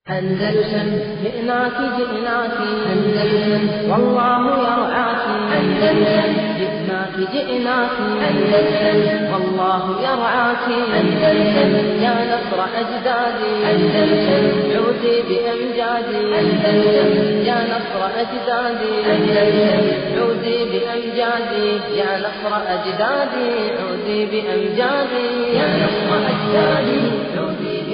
أندلسن جئناك جئناك أندلسن والله يرعاك أندلسن جئناك جئناك أندلسن والله يرعاك أندلسن يا نصر أجدادي أندلسن عودي بأمجادي أندلسن يا نصر أجدادي أندلسن عودي بأمجادي يا نصر أجدادي عودي بأمجادي يا نصر أجدادي عودي بأمجادي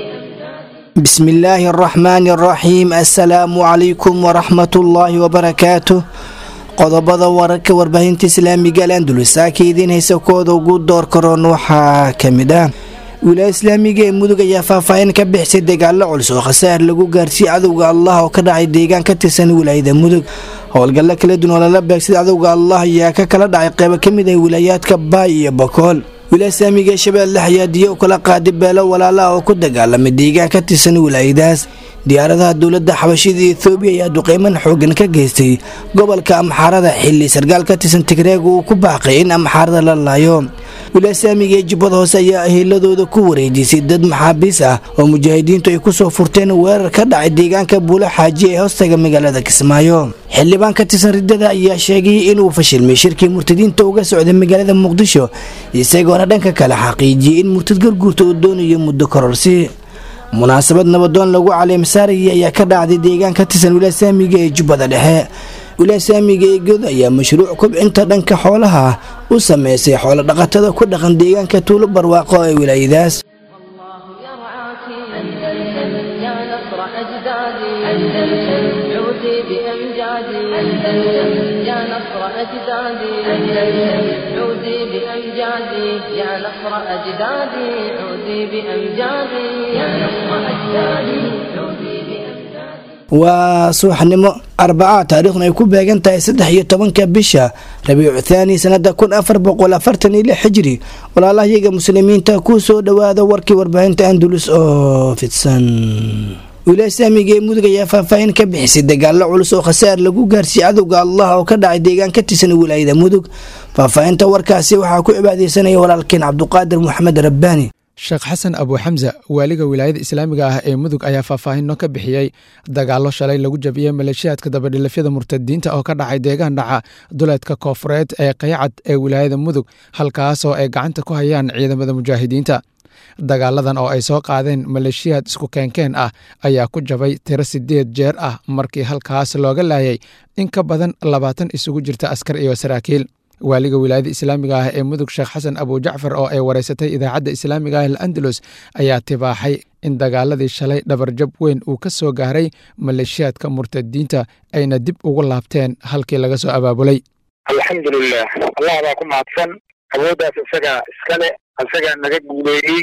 bismi illaahi araxmaani araxiim assalaamu calaykum waraxmatullaahi wabarakaatuh qodobada wararka warbaahinta islaamiga al andulus saaka idiin haysa kooda ugu door karoon waxaa kamid ah wilaaya islaamiga ee mudug ayaa faahfaahin ka bixisay dagaalo culus oo khasaar lagu gaarsiiyey cadowga allah oo ka dhacay deegaan ka tirsan wilaayada mudug howlgallo kala duwan oo lala beegsada cadowga allah ayaa ka kala dhacay qeybo kamid ah wilaayaadka baay iyo bakool wilaaya islaamiga ee shabeelle ayaa diyo u kala qaaday beelo walaalaha oo ku dagaalamay deegaan ka tirsan wilaayadaas diyaaradaha dowladda xabashida ethoobiya ayaa duqeyman xoogan ka geystay gobolka amxaarada xili sarkaal ka tirsan tigreega uu ku baaqay in amxaarada la laayo wilaaya islaamiga ee jubbada hoose ayaa ahiiladooda ku wareejisay dad maxaabiis ah oo mujaahidiintu ay kusoo furteen weerar ka dhacay deegaanka buulo xaaji ee hoostaga magaalada kismaayo xildhibaan ka tirsan riddada ayaa sheegay inuu fashilmay shirkii murtadiinta uga socday magaalada muqdisho isagoona dhanka kale xaqiijiyey in murtad garguurta uu doonayo muddo kororsi munaasabad nabadoon lagu caleemsaarayay ayaa ka dhacday deegaan ka tirsan wilaaya islaamiga ee jubbada dhexe wilaaya islaamiga ee good ayaa mashruuc kobcinta dhanka xoolaha u sameysay xoolo dhaqatada ku dhaqan deegaanka tuulo barwaaqo ee wilaayadaas والله يرعاك أندلسن يا نصر أجدادي أندلسن عودي بأمجادي أندلسن يا نصر أجدادي أندلسن عودي بأمجادي يا نصر أجدادي عودي بأمجادي يا نصر أجدادي عودي بأمجادي waa subaxnimo arbaca taariikhna ay ku beegan tahay saddex iyo tobanka bisha rabiicu thaani sanada kun afar boqol afartan iyo lix xijri walaalahayaga muslimiinta ku soo dhowaada warkii warbaahinta andulus oo fidsan wilaaya islaamiga ee mudug ayaa faahfaahin ka bixisay dagaalo culus oo khasaar lagu gaarsiiyey cadowga allah oo ka dhacay deegaan ka tirsan wilaayada mudug faahfaahinta warkaasi waxaa ku cibaadeysanaya walaalkeen cabduqaadir maxamed rabbaani sheekh xasan abu xamse waaliga wilaayada islaamiga ah ee mudug ayaa faahfaahinno ka bixiyey dagaallo shalay lagu jabiyey maleeshiyaadka dabadhilafyada murtadiinta oo ka dhacay deegaan dhaca duleedka koofureed ee qayacad ee wilaayada mudug halkaasoo ay gacanta ku hayaan ciidamada mujaahidiinta dagaaladan oo ay soo qaadeen maleeshiyaad isku keenkeen ah ayaa ku jabay tiro sideed jeer ah markii halkaas looga laayay in ka badan labaatan isugu jirta askar iyo saraakiil waaliga wilaayada islaamiga ah ee mudug sheekh xasan abujacfar oo ay wareysatay idaacadda islaamiga ah alandalus ayaa tibaaxay in dagaaladii shalay dhabarjab weyn uu ka soo gaaray maleeshiyaadka murtadiinta ayna dib ugu laabteen halkii laga soo abaabulay alxamdulilah allah baa ku mahadsan awooddaas isagaa iskale isagaa naga guuleeyey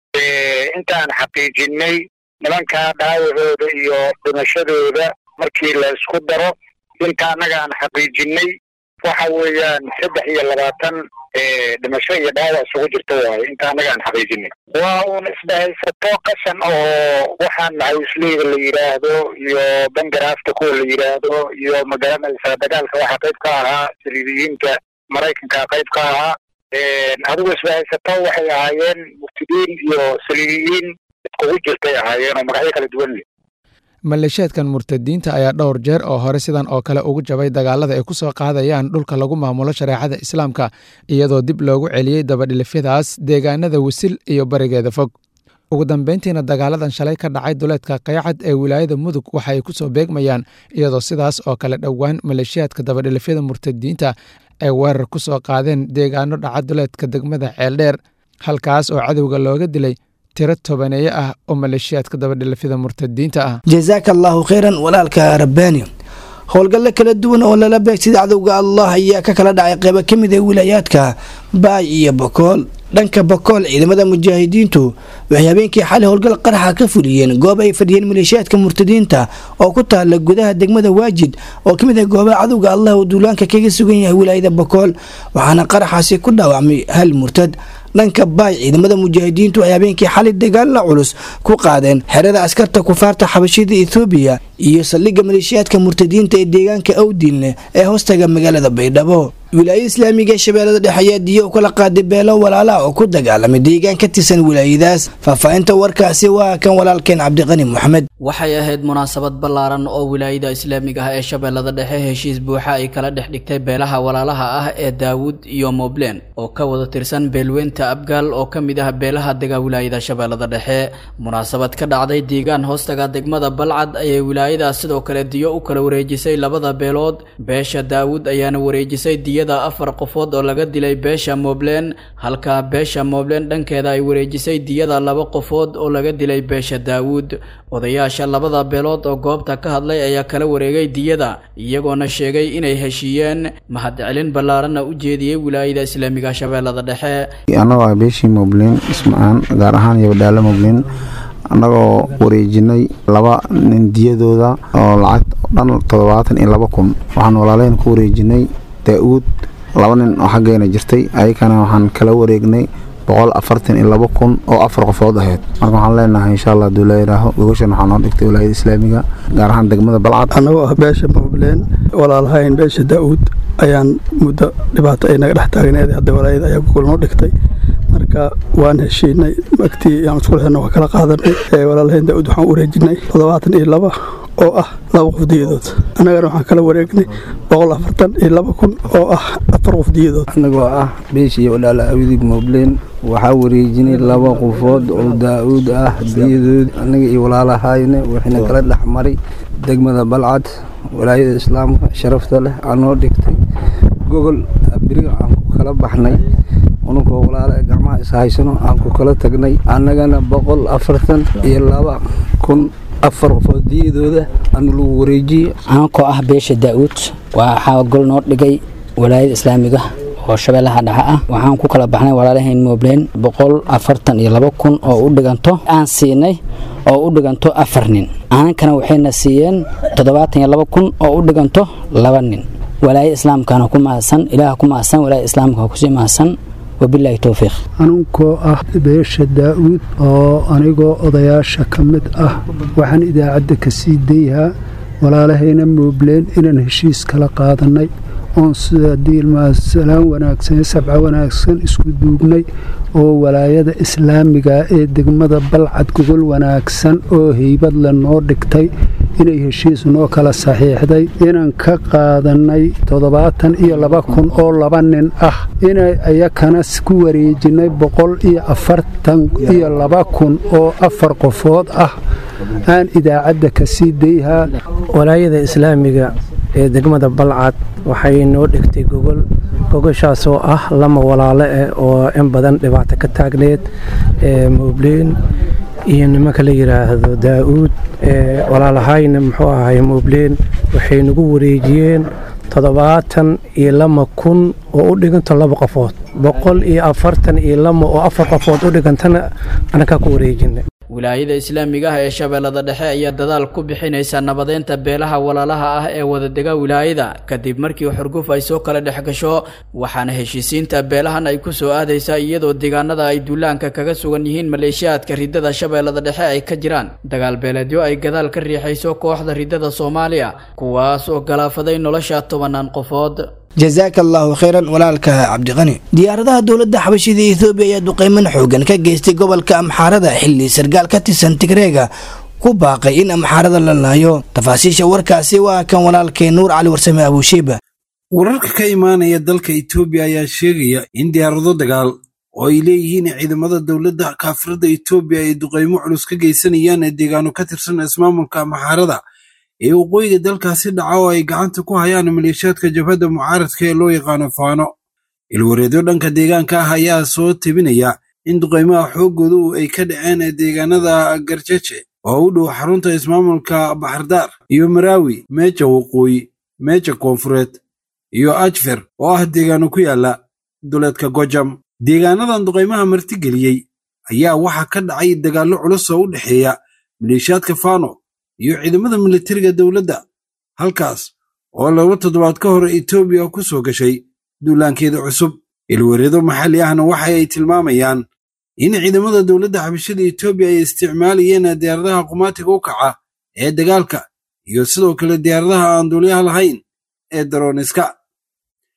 intaan xaqiijinay nimankaa dhaawacooda iyo dhimashadooda markii la isku daro inta annaga aan xaqiijinay waxa weeyaan saddex iyo labaatan dhimasho iyo dhaawac isugu jirta waaye inta annaga aan xaqiijinay waa uun isbahaysato qashan oo waxaan maxawisleyda la yidhaahdo iyo bangaraafta kuwa la yidhaahdo iyo magaranaysaa dagaalka waxaa qayb ka ahaa saliidiyiinta maraykanka qayb ka ahaa adigu isbahaysato waxay ahaayeen murtidiin iyo saliidiyiin iskugu jirtay ahaayeen oo magacyo kala duwan leh maleeshiyaadkan murtadiinta ayaa dhowr jeer oo hore sidan oo kale ugu jabay dagaalada ay ku soo qaadayaan dhulka lagu maamulo shareecada islaamka iyadoo dib loogu celiyey dabadhilifyadaas deegaanada wisil iyo barigeeda fog ugu dambeyntiina dagaaladan shalay ka dhacay duleedka qaycad ee wilaayada mudug waxa ay ku soo beegmayaan iyadoo sidaas oo kale dhowaan maleeshiyaadka dabadhilifyada murtadiinta ay weerar ku soo qaadeen deegaano dhaca duleedka degmada ceeldheer halkaas oo cadowga looga dilay tiro tobaneeye ah oo maleeshiyaadka dabadhilafyada murtadiinta ah jasaaka allaahu kheyran walaalka rabbaani howlgallo kala duwan oo lala beegsada cadowga allah ayaa ka kala dhacay qeybo ka mid ah wilaayaadka baay iyo bakool dhanka bakool ciidamada mujaahidiintu waxay habeenkii xali howlgal qaraxa ka fuliyeen goob ay fadhiyeen maleeshiyaadka murtadiinta oo ku taala gudaha degmada waajid oo ka mid ah goobaha cadowga allah uu duulaanka kaga sugan yahay wilaayada bakool waxaana qaraxaasi ku dhaawacmay hal murtad dhanka baay ciidamada mujaahidiintu waxay habeenkii xali dagaalla culus ku qaadeen xerada askarta kufaarta xabashida ethoobiya iyo saldhigga maleeshiyaadka murtadiinta ee deegaanka awdiinleh ee hoostaga magaalada baydhabo wilaayada islaamiga ee shabeellada dhexe ayaa diyo u kala qaaday beelo walaalaha oo ku dagaalamay deegaan ka tirsan wilaayadaas faahfaahinta warkaasi waa kan walaalkeen cabdiqani moxamed waxay ahayd munaasabad ballaaran oo wilaayada islaamiga ah ee shabeellada dhexe heshiis buuxa ay kala dhex dhigtay beelaha walaalaha ah ee daawud iyo moblen oo ka wada tirsan beelweynta abgaal oo ka mid ah beelaha dega wilaayada shabeellada dhexe munaasabad ka dhacday deegaan hoostaga degmada balcad ayay wilaayadaas sidoo kale diyo u kala wareejisay labada beelood beesha daawud ayaana wareejisay diyada afar qofood oo laga dilay beesha moblen halka beesha moblen dhankeeda ay wareejisay diyada laba qofood oo laga dilay beesha daawud odayaasha labada beelood oo goobta ka hadlay ayaa kala wareegay diyada iyagoona sheegay inay heshiiyeen mahadcelin ballaaranna u jeediyey wilaayada islaamiga shabeellada dhexe annagoo ah beeshii moblen ismacaan gaar ahaan yabadhaalo moblen annagoo wareejinay laba nin diyadooda oo lacag dhan toddobaatan iyo laba kun waxaan walaalayn ku wareejinay daa-uud laba nin oo xaggeena jirtay ayakana waxaan kala wareegnay boqol afartan iyo laba kun oo afar qofood ahayd marka waxaan leenahay insha allah haduu layihaho gogoshan waxaa noo dhigtay walaayada islaamiga gaar ahaan degmada balcad annagoo ah beesha mobleen walaalahayn beesha daa-uud ayaan muddo dhibaato ay naga dhex taagneed hadda walaayada ayaa gogol noo dhigtay marka waan heshiinay magtii aan isku lehna waa kala qaadanay walaalahayn daa-uud waxaan u wareejinay toddobaatan iyo laba oo ah laba qof diyadood annagana waxaan kala wareegnay boqol afartan iyo laba kun oo ah afar qof diyadood annagoo ah beeshii walaala awdig mobleen waxaa wareejinay laba qofood oo daa-uud ah diyadood annaga iyo walaalahayne waxayna kala dhex maray degmada balcad walaayada islaamka sharafta leh aanoo dhigtay gogol beriga aan ku kala baxnay ununkoo walaala gacmaha ishaysano aan ku kala tagnay annagana boqol afartan iyo laba kun afar qofood diyadooda aanu lagu wareejiyey anakoo ah beesha daa-uud waxaa gol noo dhigay walaayada islaamiga oo shabeellaha dhexe ah waxaan ku kala baxnay walaalahayn mobleen boqol afartan iyo laba kun oo u dhiganto aan siinay oo u dhiganto afar nin anankana waxayna siiyeen toddobaatan iyo laba kun oo u dhiganto laba nin walaayada islaamkana ku mahadsan ilaah ku mahadsan walaayada islaamka kusii mahadsan wabilaahi towfiiq anunkoo ah beesha daa-uud oo anigoo odayaasha ka mid ah waxaan idaacadda ka sii dayhaa walaalahayna moobleen inaan heshiis kala qaadannay oon sida diilmasalaan wanaagsan sabca wanaagsan isku duugnay oo walaayada islaamiga ee degmada balcad gogol wanaagsan oo heybad le noo dhigtay inay heshiis noo kala saxiixday inaan ka qaadannay toddobaatan iyo laba kun oo laba nin ah inay ayakana ku wareejinay boqol iyo afartan iyo laba kun oo afar qofood ah aan idaacadda ka sii dayhaa walaayada islaamiga ee degmada balcad waxay noo dhigtay gogol gogoshaas oo ah lama walaalo eh oo in badan dhibaato ka taagneed mobleen iyo nimanka la yidhaahdo daa-uud walaalahayna muxuu ahay mobleen waxay nagu wareejiyeen toddobaatan iyo lama kun oo u dhiganto laba qofood boqol iyo afartan iyo lama oo afar qofood u dhigantana anakaa ku wareejina wilaayada islaamiga ah ee shabeellada dhexe ayaa dadaal ku bixinaysa nabadeynta beelaha walaalaha ah ee wadadega wilaayada kadib markii xurguf ay soo kala dhex gasho waxaana heshiisiinta beelahan ay ku soo aadaysaa iyadoo deegaanada ay duulaanka kaga sugan yihiin maleeshiyaadka ridada shabeellada dhexe ay ka jiraan dagaal beeleedyo ay gadaal ka riixayso kooxda ridada soomaaliya kuwaas oo galaafaday nolosha tobanaan qofood jasaaka allaahu khayran walaalka cabdiqani diyaaradaha dowladda xabashida ethoobiya ayaa duqeyman xoogan ka geystay gobolka amxaarada xilli sargaal ka tirsan tigreega ku baaqay in amxaarada la laayo tafaasiisha warkaasi waa kan walaalkay nuur cali warsame abuushiiba wararka ka imaanaya dalka etoobiya ayaa sheegaya in diyaarado dagaal oo ay leeyihiin ciidamada dowladda kaafirada etoobiya ay duqeymo culus ka geysanayaan ee deegaano ka tirsan ismaamulka amxaarada ee waqooyiga dalkaasi dhaca oo ay gacanta ku hayaan maleeshiyaadka jabhadda mucaaradka ee loo yaqaano faano ilwareedyo dhanka deegaanka ah ayaa soo tebinaya in duqaymaha xooggoodu ay ka dhaceen deegaanada garjaje oo u dhow xarunta ismaamulka baxardaar iyo maraawi meeja waqooyi meeja koonfureed iyo ajfer oo ah deegaano ku yaalla duleedka gojam deegaanadan duqaymaha martigeliyey ayaa waxaa ka dhacay dagaallo culus oo u dhexeeya maleeshiyaadka faano iyo ciidamada militariga dowladda halkaas oo laba toddobaad ka hor etoobiya ku soo gashay duulaankeeda cusub ilwareedo maxalli ahna waxa ay tilmaamayaan in ciidamada dowladda xabashada etoobiya ay isticmaalayeen diyaaradaha qumaatiga u kaca ee dagaalka iyo sidoo kale diyaaradaha aan duulyaha lahayn ee darooniska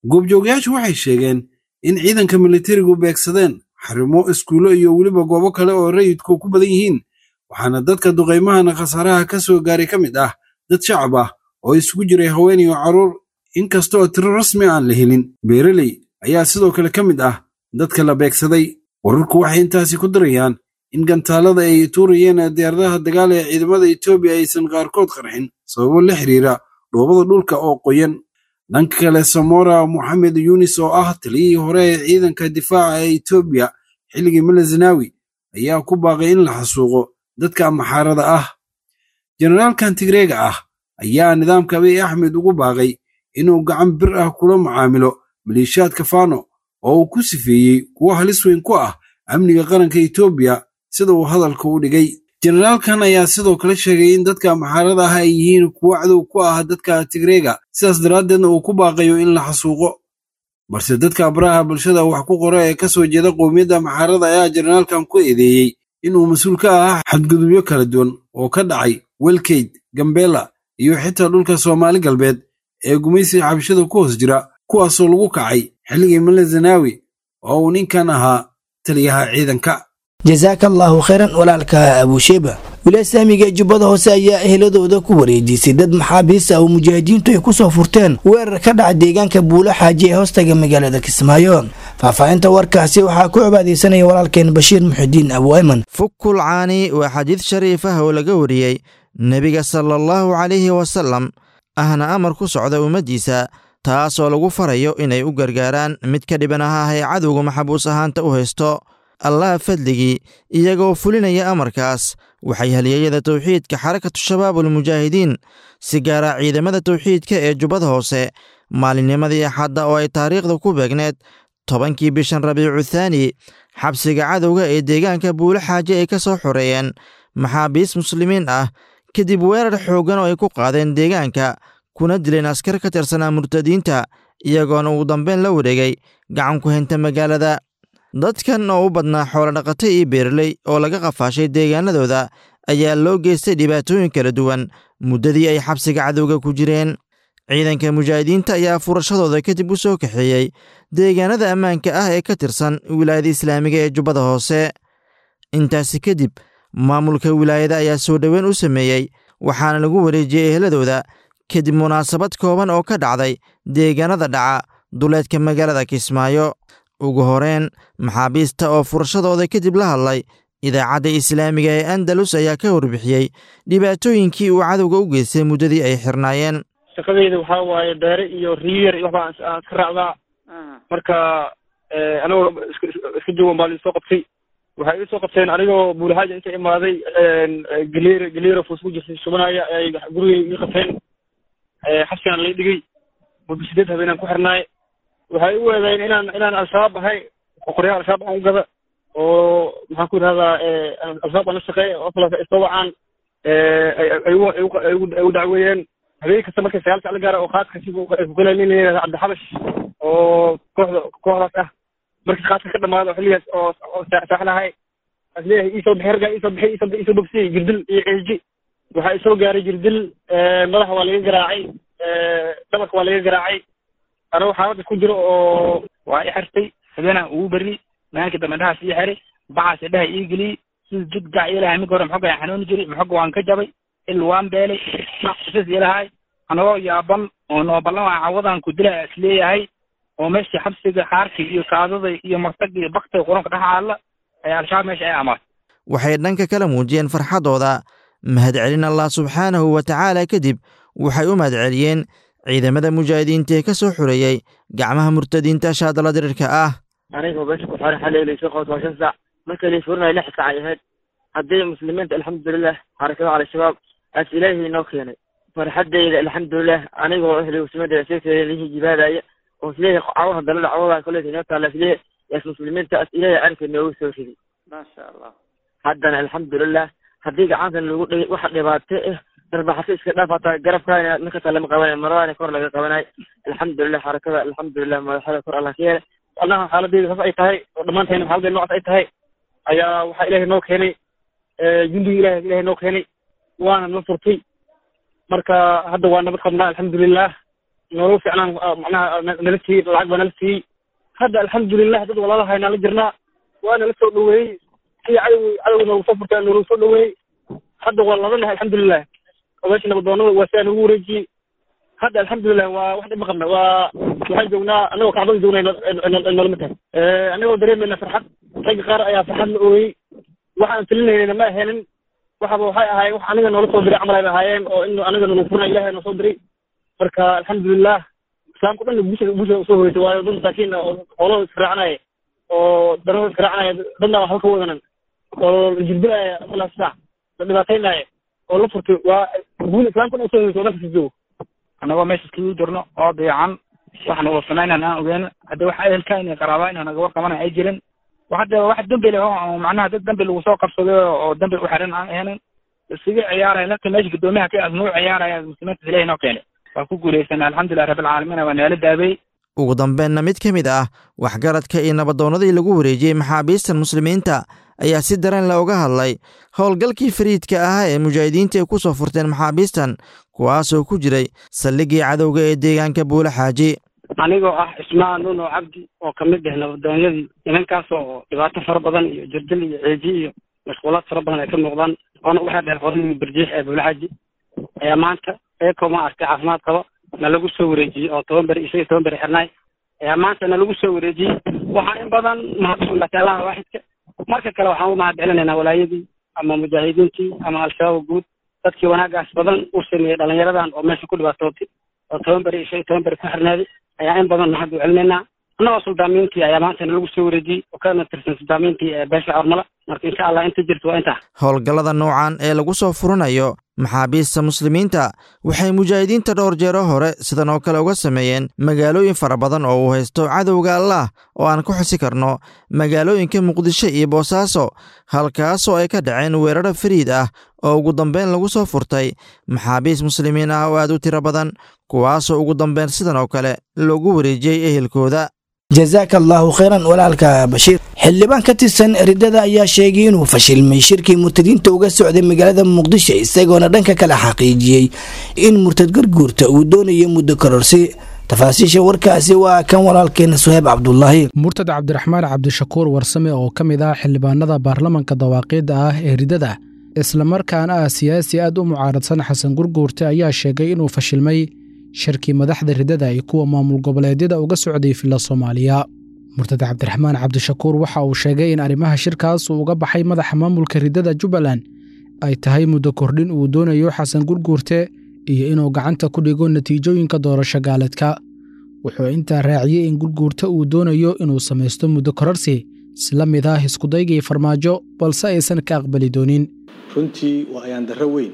goobjoogayaashu waxay sheegeen in ciidanka militarigu beegsadeen xarimo iskuulo iyo weliba goobo kale oo rayidku ku badan yihiin waxaana dadka duqaymahana khasaaraha ka soo gaaray ka mid ah dad shacab ah oo isugu jiray haween iyo carruur inkasta oo tiro rasmi aan la helin beereley ayaa sidoo kale ka mid ah dadka la beegsaday wararku waxay intaasi ku darayaan in gantaalada ay tuurayeen diyaaradaha dagaal ee ciidamada etoobiya aysan qaarkood qarxin sababo la xiriira dhoobada dhulka oo qoyan dhanka kale samora moxamed yunis oo ah taliyihii hore ee ciidanka difaaca ee etoobiya xilligii melazanawi ayaa ku baaqay in la xasuuqo dadka amaxaarada ah generaalkan tigreega ah ayaa nidaamka abiy axmed ugu baaqay inuu gacan bir ah kula macaamilo maleeshiyaadka fano oo uu ku sifeeyey kuwo halis weyn ku ah amniga qaranka etoobiya sida uu hadalka u dhigay generaalkan ayaa sidoo kale sheegay in dadka maxaarada ah ay yihiin kuwo cadow ku ah dadka tigreega sidaas daraaddeedna uu ku baaqayo in la xasuuqo balse dadka abraha bulshada wax ku qora ee ka soo jeeda qowmiyadda maxaarada ayaa generaalkan ku eedeeyey inuu mas-uul ka ahaa xadgudubyo kala duwan oo ka dhacay welkeyd gambela iyo xitaa dhulka soomaali galbeed ee gumaysiga xabashada ku hoos jira kuwaasoo lagu kacay xilligii melazanawi oo uu ninkan ahaa taliyaha ciidanka jasaaka allaahu khayran walaalka abuusheba wilaaya islaamiga ee jubbada hoose ayaa eheladooda ku wareejisay dad maxaabiis ah oo mujaahidiintu ay ku soo furteen weerar ka dhaca deegaanka buulo xaaji ee hoostaga magaalada kismaayo faahfaahinta warkaasi waxaa ku cibaadaysanaya walaalkeen bashiir muxidiin abu ayman fukul caani waa xadiid shariif ah oo laga wariyey nebiga sala allahu calayhi wasalam ahna amar ku socda ummaddiisa taas oo lagu farayo inay u gargaaraan mid ka dhiban ah ee cadowga maxabuus ahaanta u haysto allah fadligii iyagoo fulinaya amarkaas waxay halyeeyada tawxiidka xarakatu shabaabulmujaahidiin si gaara ciidamada tawxiidka ee jubbada hoose maalinnimadii axadda oo ay taariikhda ku beegneed tobankii bishan rabiicu thaani xabsiga cadowga ee deegaanka buulo xaaje ay ka soo xoreeyeen maxaabiis muslimiin ah kadib weerar xooggan oo ay ku qaadeen deegaanka kuna dileen askar ka tirsanaa murtadiinta iyagoona ugu dambeyn la wareegay gacan ku henta magaalada dadkan oo u badnaa xoolodhaqata iyo beerley oo laga qafaashay deegaanadooda ayaa loo geystay dhibaatooyin kala duwan muddadii ay xabsiga cadowga ku jireen ciidanka mujaahidiinta ayaa furashadooda kadib u soo kaxeeyey deegaanada ammaanka ah ee ka tirsan wilaayada islaamiga ee jubbada hoose intaasi kadib maamulka wilaayada ayaa soo dhoweyn u sameeyey waxaana lagu wareejiyey eheladooda kadib munaasabad kooban oo ka dhacday deegaanada dhaca duleedka magaalada kismaayo ugu horeen maxaabiista oo furashadooda kadib la hadlay idaacadda islaamiga ee andalus ayaa ka warbixiyey dhibaatooyinkii uu cadowga u geystay muddadii ay xirnaayeen shaqadeyda waxaa waaye beere iyo riyar iyo waxbaa aan iska raacdaa marka anigoo iska joogan baa liisoo qabtay waxay ii soo qabteen anigoo buulahaaja inta imaaday galeer galeera fuus ku jirtay shubanaya ay gurigay ii qabteen xabsigaan lay dhigay muddo sideed habeenaan ku xirnaay waxay u eedayn inaan inaan al-shabaab ahay qoryaha al-shabaab aan u gada oo maxaan ku yidhahdaa al-shabaab aan la shaqeeya oo kale isoo wacaan ay u dacweeyeen habeen kasta markay sagaal sac la gaara oo qaadka si ku galaan nin layihahda cabdixabash oo kooxda kooxdaas ah markii qaadka ka dhamaado xilligaas oo oo saaxlahay as leeyahay iisoo bixi raggaa iisoo bixi iisoo iisoo bogsiyey jirdil iyo ceeji waxaa isoo gaaray jirdil madaxa waa laga garaacay dhabarka waa laga garaacay anagoo xaalada ku jiro oo waa i xirtay habeenaan ugu berri maalinka dambe dhahaas ii xiray bacaas indhaha ii geliyey sida jid gac ilahay minka hore maxoga aan xanuuni jiray maxoga waan ka jabay il waan beelay naqsas ilahay anagoo yaaban oo nooballan waa cawadaan ku dilaa is leeyahay oo meeshii xabsiga xaarkii iyo kaadada iyo martag iyo baktiga quranka dhex aalla ayaa al-shabaab meesha ay amaatay waxay dhanka kala muujiyeen farxaddooda mahadcelin allah subxaanahu wa tacaala kadib waxay u mahadceliyeen ciidamada mujaahidiinta ee ka soo xoreeyey gacmaha murtadiinta shaadala dirirka ah anigoo meesha ku xiran xalay laysoo qabto waa shan saac markii lay furinayo lix saac ay ahayd haddii muslimiinta alxamdulilah xarakada al-shabaab aas ilaahay inoo keenay farxaddayda alxamdulilah anigoo ehli musliminta seegteeda lihii jibaadaya oo isleeyahay cawaha dalada cawadaa koleeta inoo taalla isleeyahay yaas muslimiinta as ilaahay arrinka noogu soo riday maasha allah haddana alxamdulilah haddii gacantan lagu dhigay waxa dhibaato ah darbaxato iska dhaaf hataa garabkaana ninkata lama qabanayo maradaana kor laga qabanayo alxamdulilah xarakada alxamdulilah madaxada kor allah ka yeelay allaha xaaladeyda saas ay tahay oo dhammaantayna xaaladeyda noocaas ay tahay ayaa waxaa ilaahay noo keenay jundiga ilahay ilahay noo keenay waana na furtay marka hadda waa nabad qabnaa alxamdulilah nolol fiicnaan macnaha nala siiyey lacag baa nala siiyey hadda alxamdulilah dad walaalahay nala jirnaa waa nala soo dhaweeyey si cadow cadow noogu soo furtaa noogu soo dhaweeyey hadda waa ladanahay alxamdulilah oo meesha nabadoonada waa sidaa nagu wareejiyey hadda alxamdulilah waa wax dhib ma qabna waa waxaan joognaa anagoo kacbada joognay nolama tahay anagoo dareemayna farxad ragga qaar ayaa farxad la ooyey waxaan filinaynayna ma ahenin waxaba waxay ahaayeen wax aniga noola soo diray camal ay ahaayeen oo in aniga nagu furna ilahay noo soo diray marka alxamdulilah islaamka dhan bulshada bulshada usoo hoytay waayo dad masaakiin oo xoolahooda israacanaya oo darahooda israacanaya dadna waxba ka wadanan oo jirdilaya ilaa saac la dhibaataynaya oo la furtay waa guud islaamka dhan usoo hoytay oo dalka joogo annagoo meesha iskagu jirno oo dayacan waxaan uga samaynana aan ogeeno hadda wax ehelka inay qaraabaa inaan naga warqabana ay jirin hadda wax dambi leh oo macnaha dad dambi lagu soo qabsaday oo dambi u xiran aan ahayn iskaga ciyaaraya nafta meesha guddoomiyaha ka asnuu ciyaaraya muslimiinta ilahi noo keenay waa ku guulaysana alxamdulilah rabbilcaalamiin waa naala daabay ugu dambeenna mid ka mid ah waxgaradka iyo nabadoonnadii lagu wareejiyey maxaabiistan muslimiinta ayaa si daran le uga hadlay howlgalkii fariidka ahaa ee mujaahidiinta ay ku soo furteen maxaabiistan kuwaasoo ku jiray saldhiggii cadowga ee deegaanka buule xaaji anigoo ah cismaan nuno cabdi oo ka mid ah nabadoonyadii nimankaas oo dhibaato fara badan iyo jirdil iyo ceeji iyo mashquulaad fara badan ay ka muuqdaan oona waxaa dheer qoradii barjiix ee buulaxaji ayaa maanta eekoo ma aragtay caafimaad qabo na lagu soo wareejiyey oo toban beri isaga toban beri xirnaay ayaa maanta na lagu soo wareejiyey waxaa in badan mahadsanlatay allaha waaxidka marka kale waxaan u mahad celinaynaa walaayadii ama mujaahidiintii ama al-shabaab guud dadkii wanaagaas badan u sameeyey dhalinyaradan oo meesha ku dhibaatootay oo toban beri isaga toban beri ku xirnaaday ayaa in badan mahad u celinaynaa annagoo suldaamiintii ayaa maanta nalagu soo wareejiyey oo kana tirsan suldaamiintii ee beesha cormala marka insha allah inta jirto waa intaa howlgallada noocan ee lagu soo furanayo maxaabiista muslimiinta waxay mujaahidiinta dhowr jeero hore sidan oo kale uga sameeyeen magaalooyin fara badan oo uu haysto cadowga allah oo aan ku xusi karno magaalooyinka muqdisho iyo boosaaso halkaasoo ay ka dhaceen weeraro fariid ah oo ugu dambeyn lagu soo furtay maxaabiist muslimiin ah oo aad u tiro badan kuwaasoo ugu dambeyn sidan oo kale loogu wareejiyey ehelkooda jazaaka allaahu khayran walaalka bashiir xildhibaan ka tirsan eridada ayaa sheegay inuu fashilmay shirkii murtadiinta uga socday magaalada muqdisho isagoona dhanka kale xaqiijiyey in murtad garguurta uu doonayo muddo kororsi tafaasiisha warkaasi waa kan walaalkeena suhayb cabdulaahi murtad cabdiraxmaan cabdishakuur warsame oo ka mid ah xildhibaanada baarlamanka dawaaqiidda ah ee ridada islamarkaana ah siyaasi aad u mucaaradsan xasan gurguurte ayaa sheegay inuu fashilmay shirkii madaxda ridada iyo kuwa maamul goboleedyada uga socday filla soomaaliya murtad cabdiraxmaan cabdishakuur waxa uu sheegay in arrimaha shirkaas uu uga baxay madaxa maamulka ridada jubbaland ay tahay muddo kordhin uu doonayo xasan gurguurte iyo inuu gacanta ku dhigo natiijooyinka doorasho gaaleedka wuxuu intaa raaciyey in gurguurte uu doonayo inuu samaysto muddo korarsi isla mid ah iskudaygii farmaajo balse aysan ka aqbali doonin runtii waa ayaan darro weyn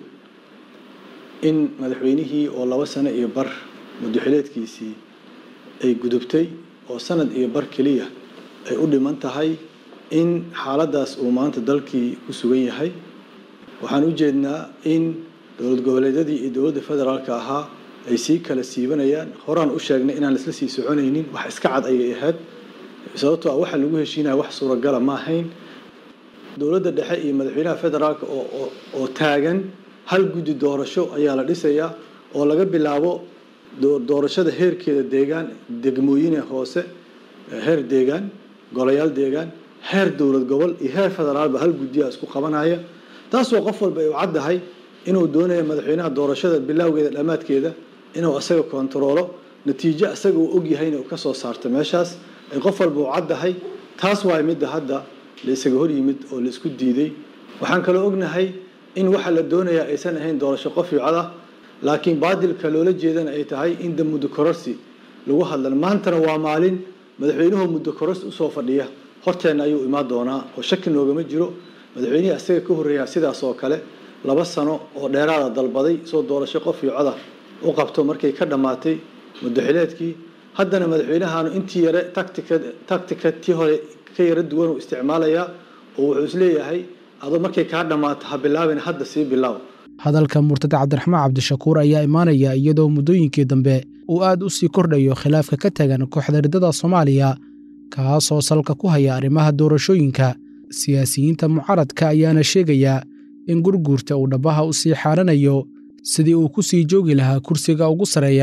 in madaxweynihii oo laba sano iyo bar muddoxileedkiisii ay gudubtay oo sanad iyo bar keliya ay u dhiman tahay in xaaladdaas uu maanta dalkii ku sugan yahay waxaan u jeednaa in dowlad goboleedyadii iyo dowladda federaalka ahaa ay sii kala siibanayaan horaan u sheegnay inaan laisla sii soconaynin wax iska cad ayay ahayd sababtoo ah waxa lagu heshiinaya wax suuragala ma ahayn dowladda dhexe iyo madaxweynaha federaalka oo taagan hal guddi doorasho ayaa la dhisayaa oo laga bilaabo doorashada heerkeeda deegaan degmooyine hoose heer deegaan golayaal deegaan heer dowlad gobol iyo heer federaalba hal guddiyaa isku qabanaya taasoo qof walba ay u caddahay inuu doonayo madaxweynaha doorashada bilowgeeda dhammaadkeeda inuu asaga kontaroolo natiijo asaga uu ogyahayna uu ka soo saarto meeshaas ay qof walba u caddahay taas waay midda hadda la isaga hor yimid oo la isku diiday waxaan kaloo ognahay in waxa la doonayaa aysan ahayn doorasho qof iyo cod ah laakiin baadilka loola jeedana ay tahay in da muddo kororsi lagu hadlan maantana waa maalin madaxweynuhu muddo kororsi usoo fadhiya horteenna ayuu imaan doonaa oo shaki noogama jiro madaxweynihii asaga ka horreeyaa sidaas oo kale laba sano oo dheeraada dalbaday soo doorasho qof iyo coda u qabto markay ka dhammaatay muddoxileedkii haddana madaxweynahaanu intii yare tactica tactica tii hore ka yara duwan uu isticmaalayaa oo wuxuu isleeyahay adoo markay kaa dhammaato ha bilaabin hadda sii bilaaw hadalka murtad cabdiraxmaan cabdishakuur ayaa imaanaya iyadoo muddooyinkii dambe uu aad u sii kordhayo khilaafka ka tagan kooxda ridada soomaaliya kaasoo salka ku haya arrimaha doorashooyinka siyaasiyiinta mucaaradka ayaana sheegaya in gurguurta uu dhabbaha u sii xaaranayo sidii uu ku sii joogi lahaa kursiga ugu sarreeya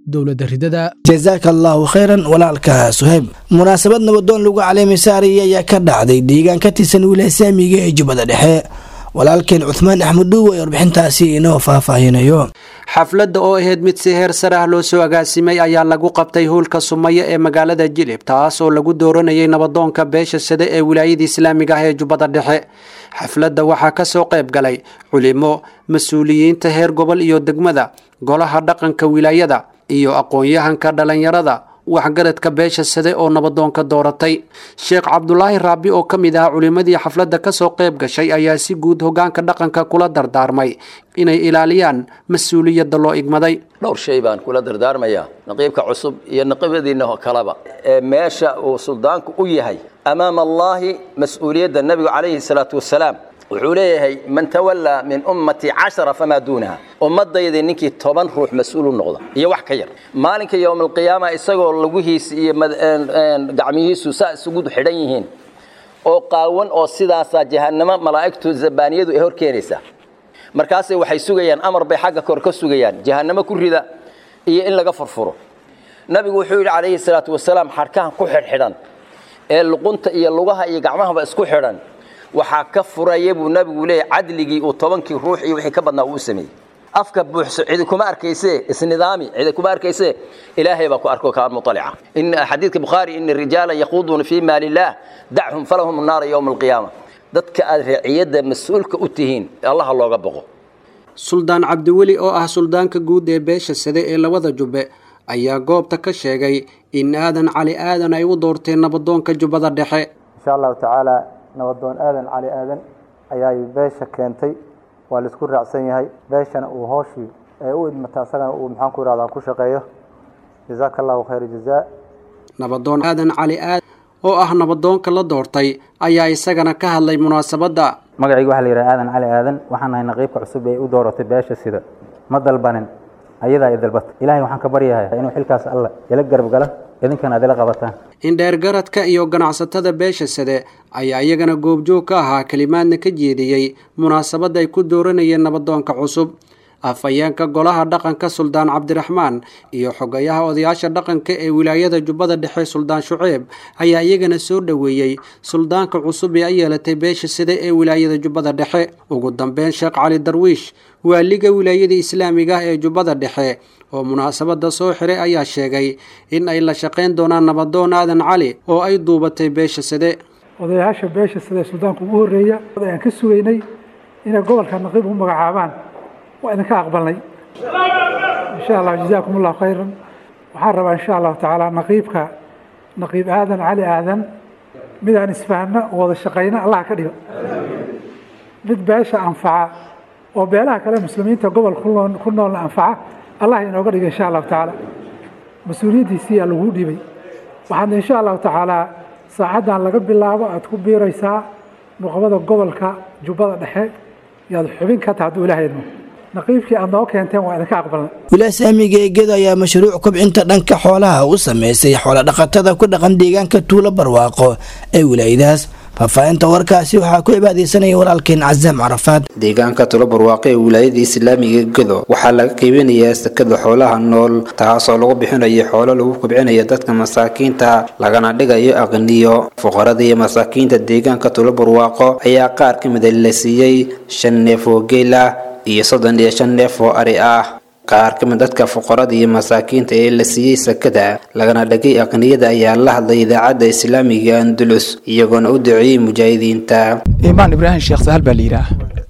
dowladda ridada jasaaka allaahu khayran walaalka suhayb munaasabad nabadoon lagu caleemay saaraya ayaa ka dhacday deegaan ka tirsan wilaaya saamiga ee jubbada dhexe walaalkeen cuthmaan axmed dhuuw ee warbixintaasi inoo faahfaahinayo xafladda oo ahayd mid si heer sare ah loo soo agaasimay ayaa lagu qabtay howlka sumaye ee magaalada jilib taas oo lagu dooranayay nabadoonka beesha sade ee wilaayada islaamiga ah ee jubbada dhexe xafladda waxaa ka soo qayb galay culimo mas-uuliyiinta heer gobol iyo degmada golaha dhaqanka wilaayada iyo aqoon-yahanka dhallinyarada waxgaradka beesha sade oo nabadoonka dooratay sheekh cabdulaahi raabi oo ka mid ahaa culimmadii xafladda kasoo qayb gashay ayaa si guud hogaanka dhaqanka kula dardaarmay inay ilaaliyaan mas-uuliyadda loo igmaday dhowr shay baan kula dardaarmayaa naqiibka cusub iyo naqibadiinna kaleba ee meesha uu suldaanku u yahay amaama allaahi mas-uuliyadda nebigu calayhi salaatu wasalaam wuxuu leeyahay man tawallaa min ummatii cashara famaa duunaha ummadayda ninkii toban ruux mas-uul u noqda iyo wax ka yar maalinka yowma alqiyaama isagoo laguhiisa iyo gacmihiisu saa isugu xidhan yihiin oo qaawan oo sidaasaa jahannamo malaa'igtu zabaaniyadu ay hor keenaysaa markaasay waxay sugayaan amar bay xagga kor ka sugayaan jahannamo ku rida iyo in laga furfuro nabigu wuxuu yidhi calayhi salaatu wasalaam xarkahan ku xidhxidhan ee luqunta iyo lugaha iyo gacmahaba isku xidhan waxaa ka furaya buu nabigu leeyahy cadligii uu tobankii ruux iyo wixii ka badnaa uu sameeyey afka buuxso cidi kuma arkayse isnidaami cidi kuma arkayse ilaahay baa ku arko kaan muطalica in xadiidka bukhaari ina rijaalan yaquuduuna fii maali illaah dachum falahum naara yowma alqiyaama dadka aad raaciyadda mas-uulka u tihiin allaha looga boqo suldaan cabdiweli oo ah suldaanka guud ee beesha sade ee labada jubbe ayaa goobta ka sheegay in aadan cali aadan ay u doorteen nabadoonka jubbada dhexe insha allahu tacaala nabadoon aadan cali aadan ayaay beesha keentay waa laisku raacsan yahay beeshana uu hooshii ee u idmata asagana uu maxaan ku irahdaa ku shaqeeyo jazaaka allahu khayra jazaa nabadoon aadan cali aadan oo ah nabadoonka la doortay ayaa isagana ka hadlay munaasabadda magacayga waxaa la yidhaha aadan cali aadan waxaan nahay naqiibka cusub ee u dooratay beesha sida ma dalbanin ayadaa i dalbata ilaahay waxaan ka baryahay inuu xilkaas alla ila garab gala idinkana aad ila qabataan indheergaradka iyo ganacsatada beesha sade ayaa iyagana goobjoog ka ahaa kelimaadna ka jeediyey munaasabadda ay ku dooranayeen nabadoonka cusub afhayeenka golaha dhaqanka suldaan cabdiraxmaan iyo xogayaha odayaasha dhaqanka ee wilaayada jubbada dhexe suldaan shuceeb ayaa iyagana soo dhoweeyey suldaanka cusub ee ay yeelatay beesha sade ee wilaayada jubbada dhexe ugu dambeyn sheekh cali darwiish waaliga wilaayada islaamiga ah ee jubbada dhexe oo munaasabadda soo xiray ayaa sheegay in ay la shaqayn doonaan nabadoon aadan cali oo ay duubatay beesha sade odayaasha beesha sade suldaanka ugu horreeya ayaan ka sugaynay inay gobolka naqiib u magacaabaan waa idinka aqbalnay insha allah jazaakum allahu khayran waxaan rabaa insha allahu tacaala naqiibka naqiib aadan cali aadan midaan isfahno oo wada shaqayno allah ka dhigo mid beesha anfaca oo beelaha kale muslimiinta gobol ku noolna anfaca allah inooga dhiga insha allahu tacaala mas-uuliyaddiisii aa lagu dhibay waxaadna insha allahu tacaalaa saacaddan laga bilaabo aad ku biiraysaa nuqbada gobolka jubbada dhexe yaad xubin ka taha hadduu ilaah idmo naqiibkii aad noo keenteen waa idinka aqbalnay wilaaya saamiga eegeda ayaa mashruuc kobcinta dhanka xoolaha u sameysay xoolodhaqatada ku dhaqan deegaanka tuulo barwaaqo ee wilaayadaas faahfaahinta warkaasi waxaa ku cibaadeysanaya walaalkeen casaam carafaad deegaanka tulo barwaaqo ee wilaayada islaamiga gedo waxaa laga qiibinayaa sakada xoolaha nool taasoo lagu bixinayo xoolo lagu kobcinayo dadka masaakiinta lagana dhigayo aqniyo fuqarada iyo masaakiinta deegaanka tulo barwaaqo ayaa qaar ka mida la siiyey shan neef oo geel ah iyo soddon iyo shan neef oo ari ah qaar ka mid dadka fuqarada iyo masaakiinta ee la siiyey sakada lagana dhagay aqniyada ayaa la hadlay idaacadda islaamiga andulus iyagoona u duceeyey mujaahidiinta imaan ibraahim sheekh sahal baa la yidhaah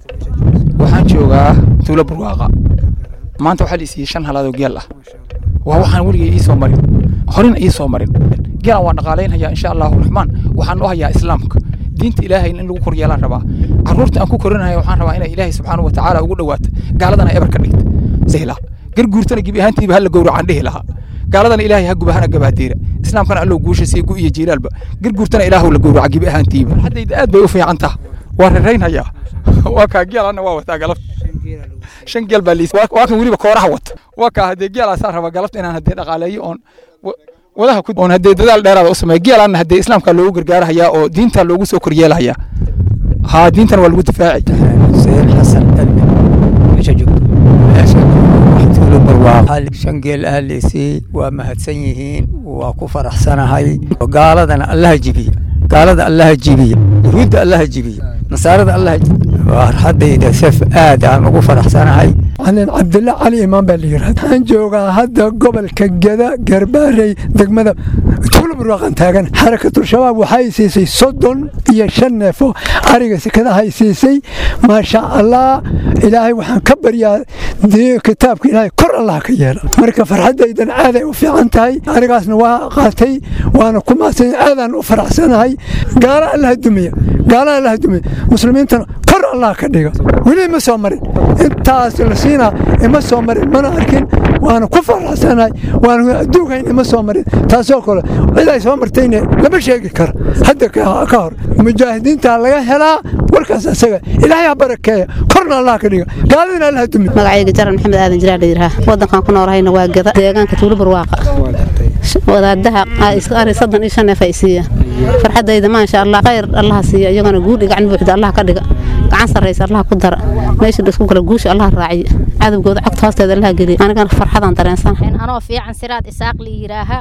waxaan joogaa tuulo barwaaqa maanta waxaa la siiyey shan halaad oo geel ah waa waxaan weligay ii soo marin horena ii soo marin geelan waan dhaqaalaynhayaa insha allahu raxmaan waxaan u hayaa islaamka diinta ilaahay in lagu koryeelaan rabaa carruurta aan ku korinaya waxaan rabaa inay ilaahay subxaanahu watacaala ugu dhawaato gaaladana ebar ka dhigta zahla garguurtana gebi ahaantiiba hala gowracaan dhihi lahaa gaaladana ilaahay ha guba hana gabaadeera islaamkana allow guusha siiya gu iyo jiilaalba garguurtana ilaahu la gowraca gebi ahaantiiba haddayda aad bay u fiican taha waa raraynhayaa waa kaa geelana waa wataa galabta shan geel baa liis waa kan weliba kooraha wata waa kaa haddee geelaasaan rabaa galabta inaan haddee dhaqaaleeyo oon wadaha ku oon haddee dadaal dheeraada u sameeyo geelaanna haddee islaamka loogu gargaarahayaa oo diinta loogu soo koryeelahayaa haa diintana waa lagu difaaci xuseen xasan albi meesha joogto meesha tuulo barwaaqo shan geel ah laysii waa mahadsan yihiin waa ku faraxsanahay gaaladana allaha jibiya gaalada allaha jibiya yuhuudda allaha jibiya nasaarada allaha jibiya farxadayda saf aad aan ugu faraxsanahay canin cabdilla cali imaan baa la yidhahda waxaan joogaa hadda gobolka geda garbaarey degmada tulburwaqan taagan xarakatul shabaab waxay siisay soddon iyo shan neefo ariga sekadahay siisay maasha allah ilaahay waxaan ka baryaa kitaabka ilaahay kor allah ka yeela marka farxaddaydan aaday u fiican tahay arigaasna waa qaatay waana ku mahadsan aadaan u faraxsanahay gaala allaha dumiya gaala allaha dumiya muslimiintana kor allah ka dhiga weli ma soo marin intaas la siinaa ima soo marin mana arkin waana ku faraxsanahay waana adduunkan ima soo marin taasoo kale ciday soo martayne lama sheegi karo hadda ka hor mujaahidiinta laga helaa warkaas isaga ilaahay ha barakeeya korna allah ka dhiga gaaladina allah dumi magacayga jaran maxamed aadan jiraa la yidhaha wadankan ku noolahayna waa gada deegaanka tuulo barwaaqa wadaadaha ari soddon iyo shan neef ay siiya farxadayda maasha allah khayr allaha siiya iyagana guudhi gacan buuxda allah ka dhiga gacan sarraysa allah ku dara meesha dhisku kala guusha allah raaciya cadowgooda cagta hoosteeda allah geliya anigana farxadaan dareensanahay anoo fiican siraad isaaq la yidhaaha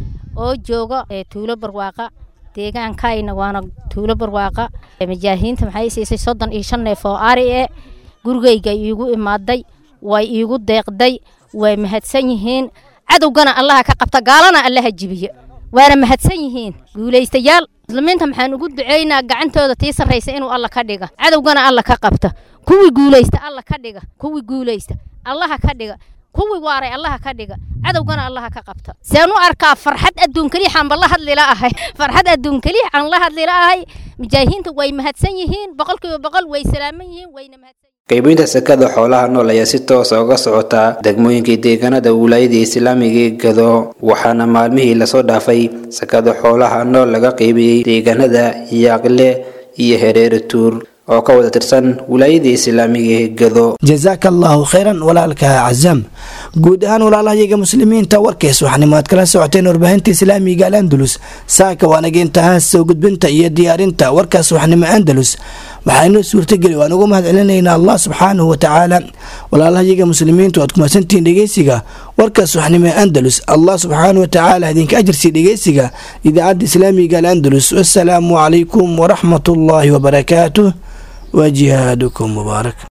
oo jooga tuulo barwaaqa deegaankayna waana tuulo barwaaqa majaahiinta maxay siisay soddon iyo shan neef oo ari e gurigayga iigu imaaday way iigu deeqday way mahadsan yihiin cadowgana allaha ka qabta gaalana allaha jibiya waana mahadsan yihiin guulaystayaal muslimiinta maxaan ugu ducaynaa gacantooda tii sarraysa inuu alla ka dhiga cadowgana alla ka qabta kuwii guulaysta alla ka dhiga kuwii guulaysta allaha ka dhiga kuwii waaray allaha ka dhiga cadowgana allaha ka qabta saan u arkaa farxad adduun keliixaan ba la hadli la'ahay farxad adduun keliixaan la hadli la'ahay mujaahidiinta way mahadsan yihiin boqolkiiba boqol way salaaman yihiin wayna mahadsan qaybiinta sekada xoolaha nool ayaa si toosa uga socota degmooyinkii deegaanada wilaayada islaamiga ee gado waxaana maalmihii lasoo dhaafay sekada xoolaha nool laga qaybiyey deegaanada yaaqle iyo hereere tuur oo ka wada tirsan wilaayada islaamiga ee gado jazaaka allaahu khayran walaalka cazam guud ahaan walaalahayaga muslimiinta warkays waxaanimo aad kala socoteen warbaahinta islaamiga al andalus saaka waanageentahaas soo gudbinta iyo diyaarinta warkaas waxnimo andalus waxaanoo suurtageli waan ugu mahad celinaynaa allah subxaanahu watacaala walaalahayaga muslimiintu aad kumadsantihiin dhegeysiga warkaas waxnimo andalus allah subxaanahu watacaala idinka ajirsii dhegeysiga idaacadda islaamiga al andalus wasalaamu calaykum waraxmat ullaahi wabarakaatuh وجهادكم مبارك